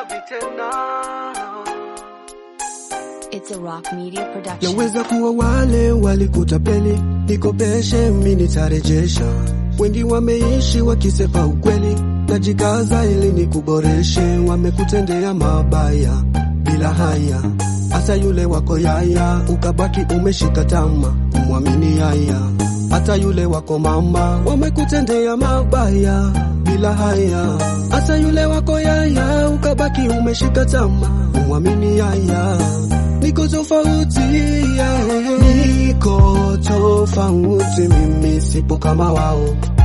It's a rock media production. Yaweza kuwa wale walikutapeli, nikopeshe mimi nitarejesha. Wengi wameishi wakisepa ukweli, najikaza ili nikuboreshe. Wamekutendea mabaya bila haya, hasa yule wako yaya, ukabaki umeshika tama, umwamini yaya. Hata yule wako mama, wamekutendea mabaya bila haya, hasa yule wako yaya, ukabaki umeshika tama, umwamini yaya niko tofauti yeah. Niko tofauti mimi sipo kama wao,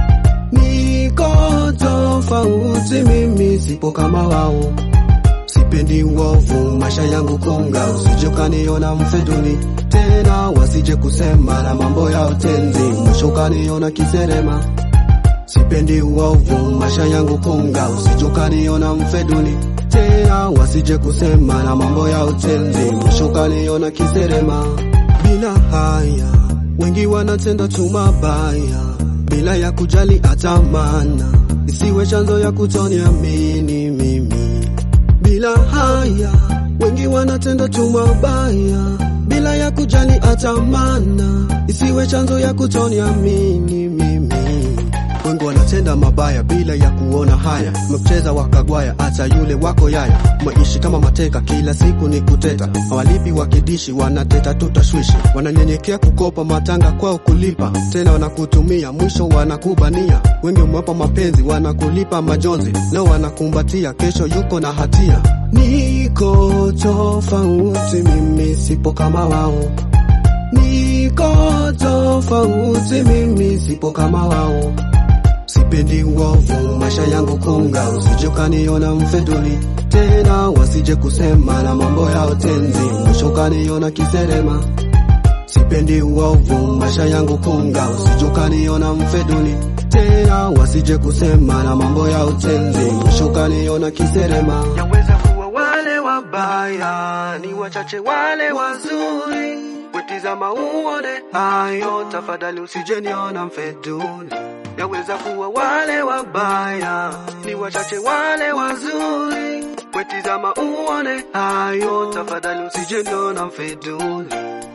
niko tofauti mimi sipo kama wao. Sipendi uovu, maisha yangu konga, usije ukaniona mfeduni tena, wasije kusema na mambo ya utenzi, mwisho ukaniona kiserema. Sipendi uovu, maisha yangu konga, usije ukaniona mfeduni tena, wasije kusema na mambo ya utenzi, mwisho ukaniona kiserema. Bila haya, wengi wanatenda tu mabaya bila ya kujali hata maana, isiwe chanzo ya kutoniamini mimi. Bila haya, wengi wanatenda tu mabaya bila ya kujali hata maana, isiwe chanzo ya kutoniamini mimi. Wengi wanatenda mabaya bila ya kuona haya, mcheza wakagwaya, hata yule wako yaya. Maishi kama mateka, kila siku ni kuteta, hawalipi wakidishi, wanateta tutashwishi, wananyenyekea kukopa matanga kwao kulipa, tena wanakutumia, mwisho wanakubania. Wengi umewapa mapenzi, wanakulipa majonzi, leo wanakumbatia, kesho yuko na hatia. Niko tofauti, mimi sipo kama wao Niko tofauti, mimi sipo kama wao. Sipendi uovu, maisha yangu konga, usije ukaniona mfeduli tena, wasije kusema na mambo ya utenzi, mwisho ukaniona kiserema. Sipendi uovu, maisha yangu konga, usije ukaniona mfeduli tena, wasije kusema na mambo ya utenzi, mwisho ukaniona kiserema. Yaweza kuwa wale wabaya ni wachache, wale wazuri Wetizama uone hayo, tafadhali usijeniona mfeduli. Yaweza kuwa wale wabaya ni wachache, wale wazuri. Wetizama uone hayo, tafadhali usijeniona mfeduli.